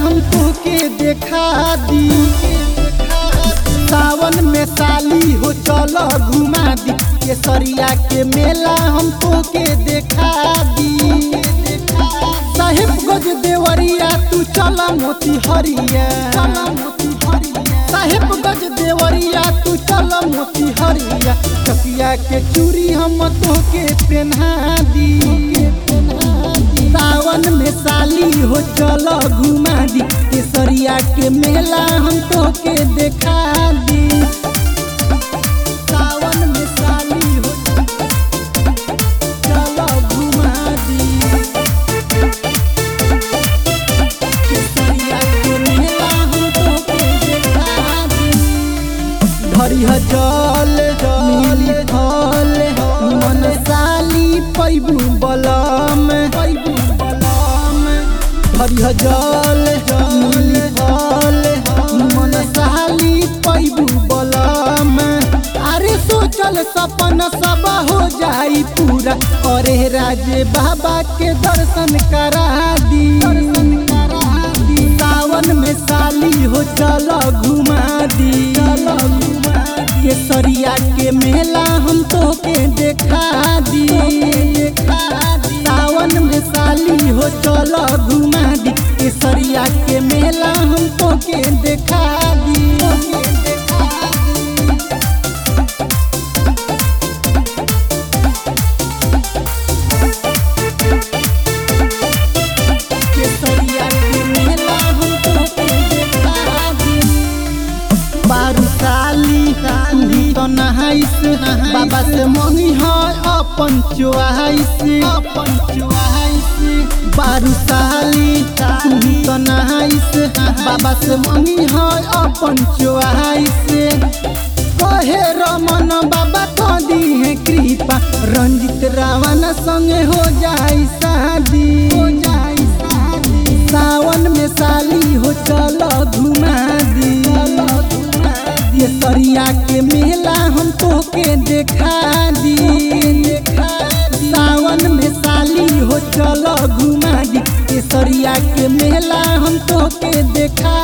हम तोके देखा दी सावन में साली हो चल घुमा दी केसरिया के मेला हम तोके देखा दी साहेब गज देवरिया तू चल मोती हरिया साहेब गज देवरिया तू चल मोती हरिया चकिया के चूड़ी हम तोके पहना दी सावन में साली हो चल घुमा दी केसरिया के मेला हम तोके देखा दी सावन में साली हो चल घुमा दी केसरिया के मेला हम तोके देखा दी भरिह जल मिली फल मन साली पैबू बलम पैबू बलम भरिह जल मिली फल मन साली पैबू बलम अरे सोचल सपन सब हो जाई पूरा अरे राजे बाबा के दर्शन करा दी दर्शन करा दी सावन में साली हो चल घुमा दी केसरिया के मेला हम तोके देखा दी सावन में साली हो चल घुमा दी केसरिया के मेला हम तोके देखा दी केसरिया के मेला हम तोके देखा दी बारू साली साली तो नहाइस बाबा से मंगी है अपन चुआइस अपन चुआइस बारू साली साली तो नहाइस बाबा से मंगी है अपन चुआइस कहे रमन बाबा तो दी है कृपा रंजित रावण संगे हो जाई शादी हो जाई शादी सावन में साली हो चल घुमा दी ये सरिया के मेला हम तोके देखा दी सावन में साली हो चल घुमा दी ये सरिया के मेला हम तोके देखा